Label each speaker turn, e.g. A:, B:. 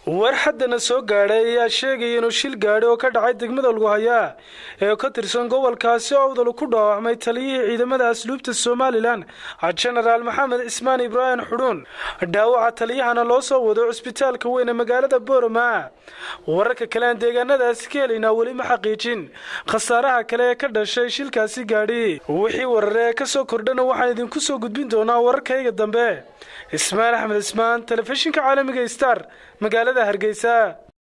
A: war haddana soo gaadhay ayaa sheegaya inuu shil gaadhi oo ka dhacay degmada luguhayaa ee ka tirsan gobolkaasi owdal ku dhaawacmay taliyihii ciidamada asluubta somalilan jenaraal maxamed cismaan ibraahim xudhuun dhaawaca taliyahana loo soo wado cusbitaalka weyn ee magaalada boorama wararka kale aan deegaanadaasi ka helaynaa weli ma xaqiijin khasaaraha kale ee ka dhashay shilkaasi gaadhi wixii warare ee kasoo kordhana waxaan idinku soo gudbin doonaa wararkayga dambe ismaan axmed ismaan telefishinka caalamiga star magaalada hargeysa